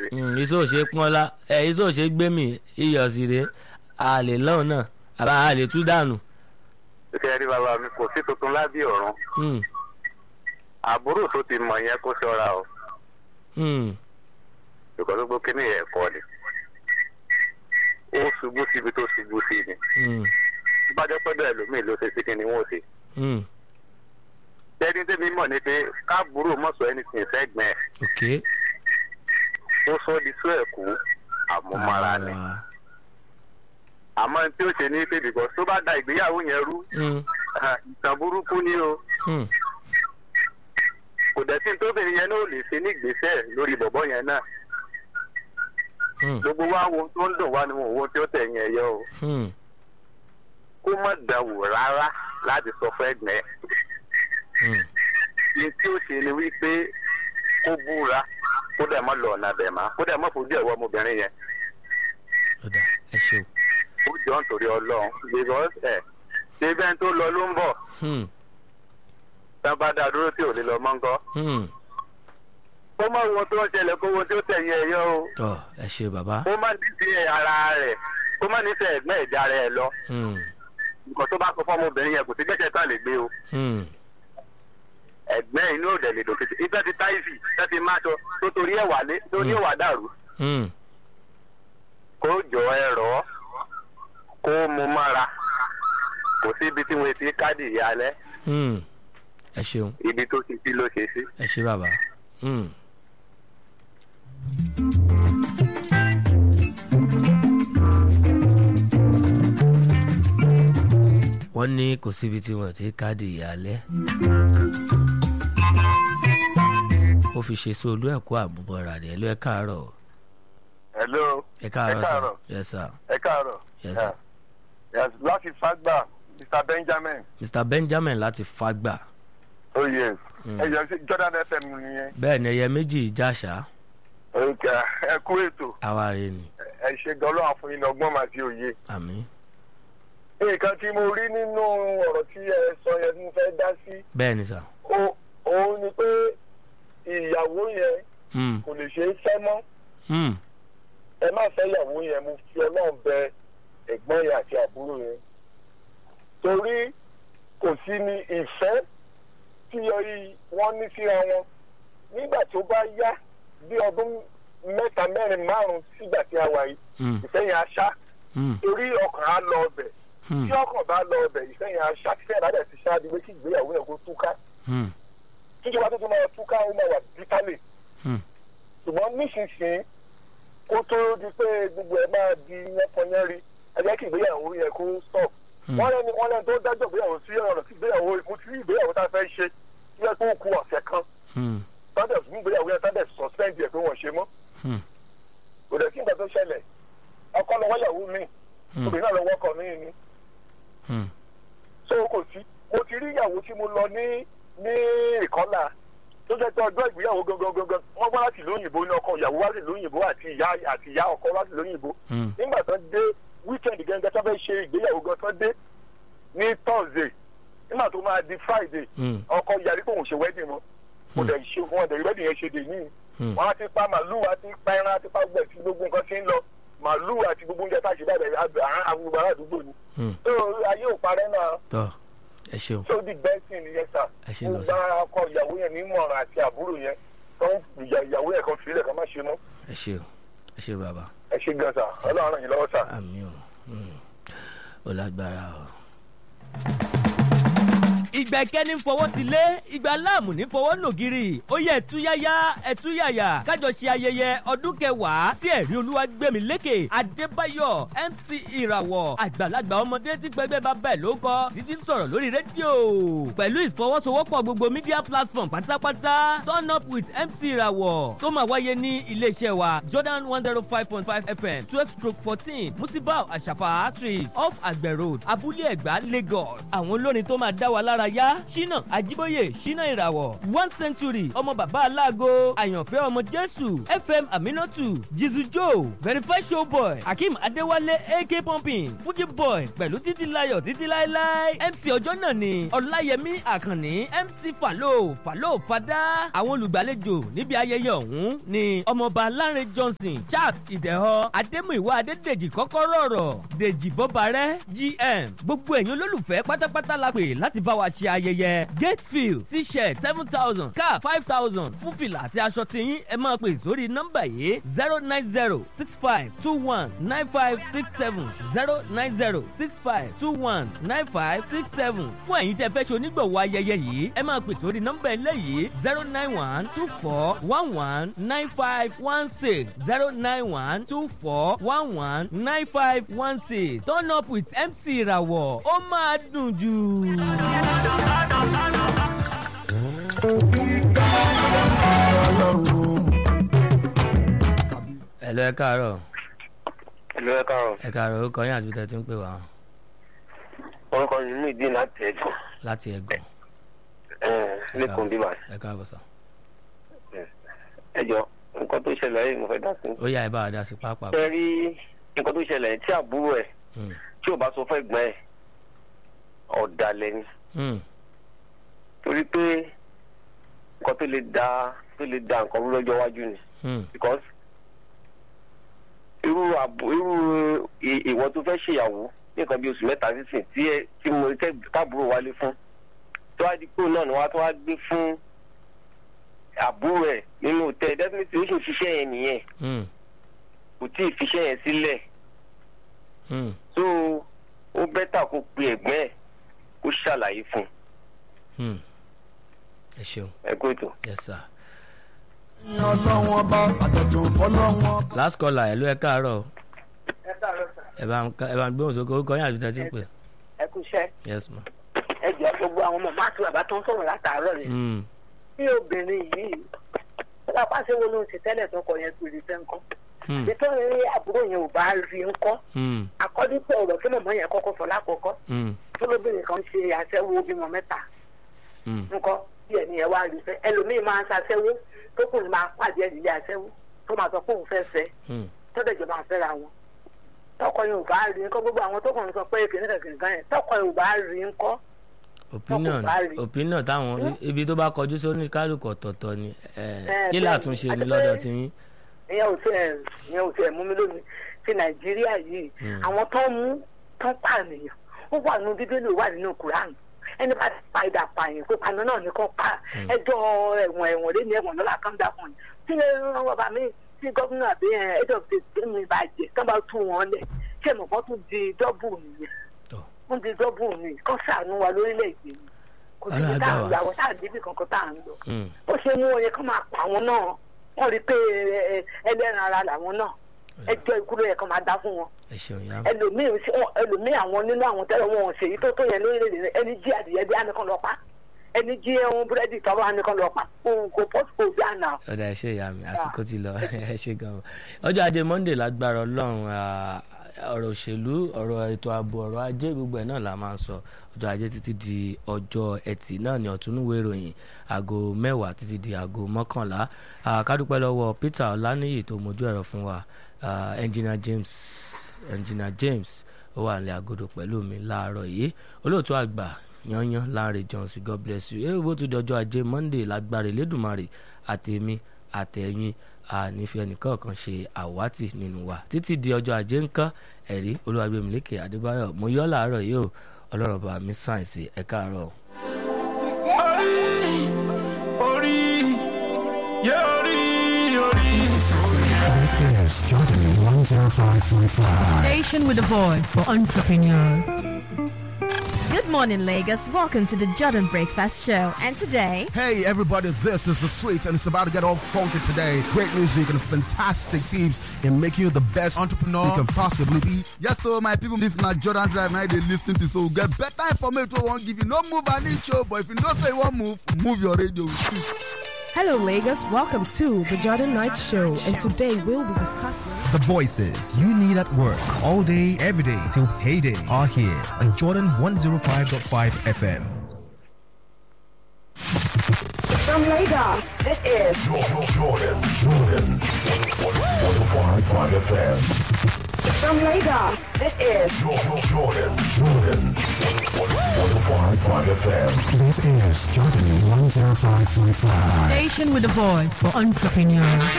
rí. iṣẹ́ òṣè pọ́nlá ẹ iṣẹ́ òṣè gbẹ́mì iyọ̀ sí rèé a lè lọ́hùn náà àbá a lè tú dànù. ṣé rí bàbá mi kò sí tuntun lábí ọ̀run Hmm, àbúrò tó ti mọ̀ yẹn kó ṣọ́ra o hmm, ìkọ́ tó gbó kíní yẹn kọ́ ni ó ṣubú síbi tó ṣubú sí ni hmm, bá jẹ́ pẹ́ẹ́dọ̀ ẹlòmíì ló ṣe sí kí ni wọ́n ṣe. hmm. jẹ́ni tẹ́mi mọ̀ ni pé káàbúrò mọ̀sọ̀ ẹni sìn sẹ́gbẹ̀ẹ́ ok. ó sọ di sọ ẹ̀kú àmúmọ́ra ni Ah, àmọ́ tí ó ṣe ní pé bìkọ́ tó bá da ìgbéyàwó yẹn rú hmm, ah, ìtàn burúkú ni o hmm, kò dẹ̀ sí tóbìnrin yẹn náà ò lè ṣe ní ìgbésẹ̀ lórí bọ̀bọ̀ yẹn náà hmm, gbogbo wa wo ohun tó ń dùn wá ni wọn ò wo ohun tí ó tẹ̀yìn ẹ̀yẹ o hmm. kó má dàwò rárá láti sọ fún ẹ̀gbẹ́ ẹ̀. hmm. ní tí ó ṣe ni wípé kó búra kó dẹ̀ mọ́ lọ ọ̀nà bẹ̀ má kó dẹ̀ mọ́ fojú ẹ̀wọ́ ọmọbìnrin yẹn ọ̀dà ẹ ṣeun. ó jọ nítorí ọlọ́run because ẹ̀ ṣé bẹ́ẹ̀ tó lọ ló ń bọ̀ Hmm, tá a bá dá a dúró tí ò ní lọ mọ́ ń kọ́ hmm. kó má wo tó ń ṣẹlẹ̀ kó wo tí ó tẹ̀yìn ẹ̀yẹ o tọ́ ẹ ṣe bàbá. kó má nífẹ̀ẹ́ ara rẹ̀ kó má nífẹ̀ẹ́ ẹ̀gbẹ́ ìjà rẹ̀ lọ Hmm, nǹkan tó bá sọ fún ọmọbìnrin yẹn kò sí gbẹ́sẹ̀ tá lè gbé o hmm. ẹ̀gbẹ́ inú òdẹ̀ lè dòkè ibẹ̀ ti táìsì ibẹ̀ ti máṣọ tó torí ẹ̀ wà lé tó ní Mm. òwà dàrú Hmm. kó jọ ẹ rọ̀ ọ́ kó mu mára kò sí ibi tí wọ́n ti káàdì ìyá alẹ́ Hmm. ẹ ṣeun ibi tó ti sí ló ṣe sí. ẹ ṣe bàbá. Hmm. wọ́n ní kò síbi tí wọ́n ti káàdì ìyálẹ́. ó fi ṣe sí olú ẹ̀kọ́ àmúbọ̀ra rẹ̀ ẹ̀ ló ẹ̀ káàárọ̀ hello ẹ̀ káàárọ̀ Ẹ káàárọ̀. sir yes sir ẹ káàárọ̀ yes sir. yes láti fagbà mr benjamin mr benjamin láti fagbà oh yes Mm. ẹ yọ sí jordan fm nìyẹn bẹ́ẹ̀ ni ẹyẹ méjì jáṣà ok ẹ kú ètò àwárí ni ẹ ṣe gan-an lọ́wọ́ fún yín ní ọgbọ́n màá ti òye. àmì nǹkan tí mo rí nínú ọ̀rọ̀ tí ẹ sọ yẹn tí mo fẹ́ dá sí bẹ́ẹ̀ ni sà. ó- òun ni pé ìyàwó yẹn Hmm. kò lè ṣe é fẹ́ mọ́ Hmm. ẹ má fẹ́ ìyàwó yẹn mo fi ọlọ́run bẹ ẹ̀gbọ́n yẹn àti àbúrò yẹn torí kò sí ní ìfẹ́ tí ọyí wọ́n ní síra wọn nígbà tó bá yá bí ọdún mẹ́ta mẹ́rin márùn-ún sígbà tí a wà yìí Hmm. ìfẹ́ yẹn á ṣá Hmm. torí ọkàn á lọ ọbẹ̀ Hmm. tí ọkàn bá lọ ọbẹ̀ ìfẹ́ yẹn á ṣá tí fẹ́ẹ̀ lájà ti ṣáájú pé kí ìgbéyàwó yẹn kó túká Hmm. tíjọba tó tún máa túká ó máa wà bítálẹ̀ Hmm. ṣùgbọ́n nísinsìnyí kó tó di pé gbogbo ẹ̀ máa di yánpọnyánrí ẹ jẹ́ kí ìgbéyàwó yẹn kó stop. Hmm. wọ́n lẹ́ni wọ́n lẹ́ni tó dájọ́ ìgbéyàwó sí ọ̀rọ̀ sí ìgbéyàwó mo ti rí ìgbéyàwó tá a fẹ́ ṣe tí wọ́n tó kú ọ̀sẹ̀ kan Hmm. tọ́dẹ̀ fún ìgbéyàwó yẹn tọ́dẹ̀ suspend ẹ̀ pé wọ́n ṣe mọ́. Hmm. kò dẹ̀ sí ìgbà tó ṣẹlẹ̀ ọkọ lọ́wọ́ ìyàwó mi Hmm. obìnrin náà lọ́wọ́ ọkọ mi ni Hmm. so kò sí mo ti rí ìyàwó tí mo lọ ní ní ìkọ́là tó jẹ́ pé ọjọ́ ìgbéyàwó gangan gangan wọ́n wá láti lóyìnbó ní ọkọ ìyàwó wá sí lóyìnbó àti ìyá àti ìyá ọkọ wá sí lóyìnbó Hmm. nígbà tó dé weekend gẹ́gẹ́ tó fẹ́ ṣe ìgbéyàwó gan tó dé ní thursday nígbà tó máa di friday Hmm. ọkọ yarí pé òun ṣe wedding mọ́ mo dẹ̀ ṣe fún wọn dẹ̀ wedding yẹn ṣe dè ní Hmm. wọn á ti pa màlúù á ti pa ẹran á ti pa gbẹ̀ tí gbogbo nǹkan ti ń lọ màlúù àti gbogbo oúnjẹ tá a ṣe báyìí àgbègbè àdúgbò ni Hmm. tó ayé ò parẹ́ náà tọ́ ẹ ṣeun tó di bẹ́ẹ̀sì nìyẹn sà ẹ ṣe mo lọ gba sí ọkọ ìyàwó yẹn nímọ̀ràn àti àbúrò yẹn tó ń ìyà ìyàwó yẹn kan fìlẹ̀ kan má ṣe mọ́ ẹ ṣe ẹ ṣe bàbá ẹ ṣe gan sà ọlọ́run ràn yín lọ́wọ́ sà. àmì o Hmm. ó lágbára o. ìgbà ìkẹ́ni ń fọwọ́ ti lé ìgbà láàmù ní fọwọ́ nògiri ó yẹ ẹ̀túyáyá ẹ̀túyàyà kájọ ṣe ayẹyẹ ọdún kẹwàá tí ẹ̀rí olúwa gbẹ̀mí lékè adébáyọ̀ mc ìràwọ̀ àgbàlagbà ọmọdé tí pẹgbẹ́ bàbá ẹ̀ ló kọ́ títí ń sọ̀rọ̀ lórí rédíò pẹ̀lú ìfọwọ́sowọ́pọ̀ gbogbo media platform pátápátá turn up with mc ìràwọ̀ tó máa wáyé ní iléeṣẹ́ wa jordan one zero five point five fm twelve stroke fourteen musibau àṣàfà street off àgbẹ̀ road abúlé ẹ̀gbá lagos àwọn olórin tó máa dá wa lára ìdárayá ṣínà àjíbóyè ṣínà ìràwọ̀ one century ọmọ bàbá aláàgọ́ àyànfẹ́ ọmọ jésù fm aminatu jizu joe verify show boy akeem adéwálé ak pumping fuji boy pẹ̀lú títí layọ̀ títí láéláé mc ọjọ́ náà ni ọláyẹmí àkànní mc falo falo fada àwọn olùgbàlejò níbi ayẹyẹ ọ̀hún ni ọmọọba lánrẹ johnson charles ìdẹ̀họ adémúìwá adédèjì kọ́kọ́rọ́ ọ̀rọ̀ dèjì bọ́barẹ́ gm gbogbo ẹ̀yin olólùfẹ́ pátápátá la pè láti bá wa ṣe ayẹyẹ gatefield t-shirt seven thousand cap five thousand fún fìlà àti aṣọ tiyín ẹ máa pè sórí nọ́mbà yìí zero nine zero six five two one nine five six seven zero nine zero six five two one nine five six seven fún ẹ̀yin tẹ́ fẹ́ ṣe onígbọ̀wọ́ ayẹyẹ yìí ẹ máa pè sórí nọ́mbà eléyìí zero nine one two four one one nine five one six zero nine one two four one one nine five one six turn up with mc ìràwọ̀ ó máa dùn jù. ẹ̀lọ́ ẹ káàárọ̀ ìlú ẹ káàárọ̀ ẹ káàárọ̀ orúkọ yín àti bí tẹ́ ti ń pè wá orúkọ mi ní ìdí láti ẹ̀gbọ́n láti ẹ̀gàn lẹ́kùn bíbá ẹ káàbọ̀ sọ. ẹ jọ nǹkan tó ṣẹlẹ̀ yìí mo fẹ́ dá sí. ó yá ẹ bá wa dá sí pápá. ṣe rí nǹkan tó ṣẹlẹ̀ tí àbúrò ẹ̀ Mm, tí ò bá sọ fún ẹ̀gbọ́n ẹ̀ ọ̀dàlẹ̀ ni mm, torí pé nǹkan tó lè da tó lè da nǹkan rú lọ́jọ́ iwájú ni mm, because irú àbò irú ì- ìwọ tó fẹ́ ṣèyàwó ní nǹkan bí oṣù mẹ́ta sísìn tí ẹ tí mo tẹ́ káàbúrò wálé fún tó wá di pé òun náà ni wọ́n á tó wá gbé fún àbúrò ẹ̀ nínú tẹ definitely ó sì fiṣẹ́ yẹn nìyẹn mm, kò tí ì fiṣẹ́ yẹn sílẹ̀ mm. so ó bẹ́tà kó pe ẹ̀gbọ́n ẹ̀ kó ṣàlàyé fún un Hmm. ẹ ṣeun ẹ kó ètò. yes sir. ọlọ́wọ́n bá àtọ̀tún fọlọ́wọ́n. last caller ẹ ló ẹ káàárọ̀ ẹ káàárọ̀ sà ẹ bá ń ká- ẹ bá ń gbóhùn sókè orúkọ yín àti bí tẹ́ ti ń pè. ẹ kú iṣẹ́ yes ma. ẹ jẹ́ gbogbo àwọn ọmọ máàkì bàbá tó ń sọ̀rọ̀ látàárọ̀ rẹ̀ Mm, bí obìnrin yìí lápá ṣe wo ló ń ṣe tẹ́lẹ̀ tọkọ yẹn tó rí fẹ́ ńkọ́ mm, nítorí àbúrò yẹn ò bá rí ńkọ́ mm, akọ́dún pé ọ̀rọ̀ tí mọ̀mọ́ yẹn kọ́kọ́ sọ lákòókọ́ mm, tó lóbìnrin kan ṣe àṣẹwó bímọ mẹ́ta mm. ńkọ́ bí ẹni yẹn wá rí fẹ́ ẹlòmíì máa ń ṣàṣẹwó tó kùn ní máa pàdé ẹ̀ nílé àṣẹwó tó máa sọ pé òun fẹ́ fẹ́ Mm. tọ́dọ̀ ìjọba ń fẹ́ra wọn tọkọ yẹn ò bá rí ńkọ́ gbogbo àwọn tó kàn ń sọ pé kìnìkan kìnìkan yẹn tọkọ yẹn ò bá rí ńkọ́ opinion bá rí. opinion táwọn ibi tó bá kọjú sóní kálukú ọ̀tọ̀ọ̀tọ̀ ni ẹ, Eh, kí bẹ́ẹ̀ni. làtúnṣe ni Àti lọ́dọ̀ pé- tí yín. ìyẹn ò tiẹ̀ ìyẹn ò tiẹ̀ mú mi lómi ti nàìjíríà yìí Mm. àwọn tó ń mú tó ń pànìyàn ó wà nínú bíbélì ó wà nínú kuran ẹni bá ti pa ìdá pààyàn pé paná náà ní kò pa Mm. ẹjọ́ ẹ̀wọ̀n ẹ̀wọ̀n lé ní ẹ̀wọ̀n lọ́la kan dà fún yín tí ọba mi tí gómìnà àbí head of state tí mi bá jẹ kí wọ́n bá tú wọn lẹ̀ ṣé mo kọ́ tún di dọ́bù nìyẹn Tọ́. wọ́n di dọ́bù nìyẹn kọ́ sàánú wa lórílẹ̀‐èdè yìí kò sí Ọlọ́run ibi tá à á ń gbà lọ wá. àwọn tá à ń débi kankan tá à ń lọ Mm, ó ṣe mú wọn yẹn kó máa pa àwọn náà wọn rí i pé ẹ, ẹ, ẹlẹ́ran ara làwọn náà ẹjọ́ ikú ló yẹ kó máa dá fún wọn ẹ ṣeun ya. ẹlòmíì sí- wọn- ẹlòmíì àwọn nínú àwọn tẹ́lẹ̀ wọn ò ṣèyí tó tó yẹn lórílẹ̀‐èdè rẹ̀ ẹni jí adìyẹ bí ànìkan lọ pa ẹni jí ẹhun búrẹ́dì tọ́wọ́ ànìkan lọ pa òun kò pọ́sì kò bí àná. ọ̀dà ẹ ṣe ìyá mi àsìkò ti lọ ẹ ṣe gan-an ọjọ́ ajé monday lágbára ọlọ́run ah, ọ̀rọ̀ òṣèlú ọ̀rọ̀ ètò ààbò ọ̀rọ̀ ajé gbogbo ẹ̀ náà la máa ń sọ ọjọ́ ajé títí di ọjọ́ ẹtì náà ní ọ̀túnúwé ìròyìn aago mẹ́wàá títí di aago mọ́kànlá Ah, ká dúpẹ́ lọ́wọ́ peter ọláníyì tó mojú ẹ̀rọ fún wa Ah, engineer james engineer james ó wà ní agodo pẹ̀lú mi láàárọ̀ yìí olóòtú àgbà yanyan láre johnson god bless you èrò bó tún di ọjọ́ ajé monday lágbára elédùnmarè àtẹ̀mí àtẹ̀yìn ànífẹ́ nìkan kan ṣe àwátì nínú wa títí di ọjọ́ ajé ńkọ́ ẹ̀rí olúwàgbẹ̀mílẹ́kẹ̀ adébáyọ̀ mo yọ́ làárọ̀ yìí o ọlọ́run bá mi sáyẹ̀nsì ẹ̀ káàárọ̀. orí orí yẹ orí orí. This is Jordan 105.5. Station with a voice for entrepreneurs. Good morning, Lagos. Welcome to the Jordan Breakfast Show. And today, Hey everybody, this is the sweet and it's about to get all funky today. Great music and fantastic tips in making you the best entrepreneur you can possibly be. Yes, so my people, this na Jordan Drive now they lis ten to so get better information wey wan give you. No move an inch o, but if you know say you wan move, move your radio. Hello, Lagos. Welcome to the Jordan Night Show, and today we'll be discussing. The voices you need at work all day, every day till payday are here on Jordan 105.5 FM. From Lagos, this is Jordan, Jordan, Jordan. 105.5 FM. from Lagos, this is Jordan, Jordan, Jordan. 105.5 FM. This is Jordan 105.5. Station with a voice for entrepreneurs.